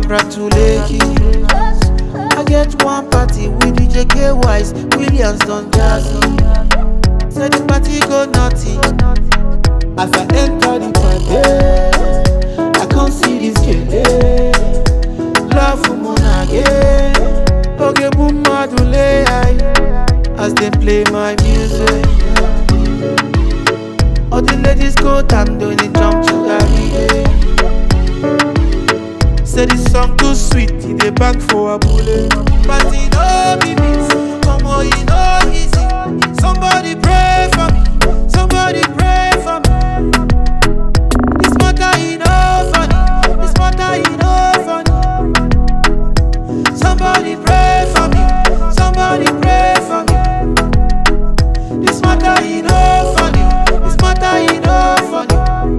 congratulate I get one party with DJ K Wise, Williams Don Jazzy. Say the party go naughty. As I enter the party, I can't see this kid. Love for Monage. Okay, boom, madule. As they play my music. All the ladies go down, doing it jump to carry. Say this song too sweet, he dey bang for a bullet. But he no be this, come on, he no easy. Somebody pray for me, somebody pray for me. This matter he no funny, this matter he no funny. Somebody pray for me, somebody pray for me. This matter he no funny, this matter he no funny.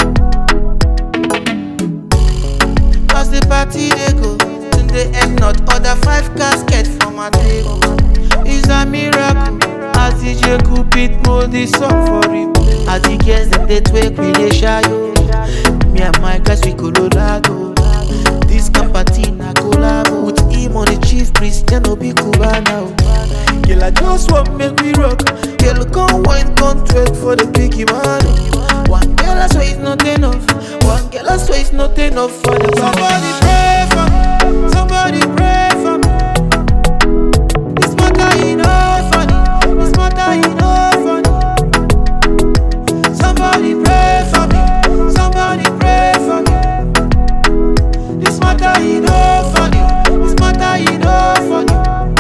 As the party they go, till the end not order five caskets for my table. It's a miracle. As DJ Cupid mold this song for him. As the girls them they twerk, we they shy yo. Me and my guys we Colorado. This camp party na collabo with him on the chief priest, ya no be Cubana. oh. Girl I just want make we rock. Girl come wine, come twerk for the biggie man. One girl I swear it's not enough. One girl I swear it's not enough for the Somebody pray for me. Somebody pray for me. This matter he no funny. This matter he no funny. Somebody pray for me. Somebody pray for me. This matter he no funny. This matter he no funny.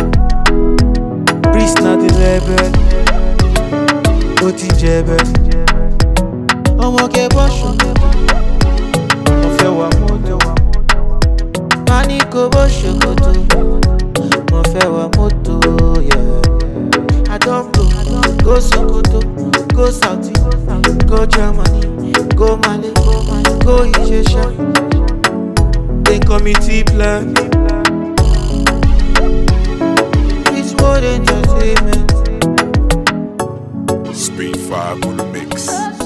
Priest na the rebel. Ó ti jẹ̀bẹ̀. ọmọ kẹ bọ́ṣù mo fẹ́ wà mọ́tò má ní kó bó ṣòkòtò mo fẹ́ wà mọ́tò yeah. I don go go Sokoto go Saudi go Germany go Mali go Ìjẹ̀ṣà then committee plan Rich World Entertainment. Speed 5 on the mix.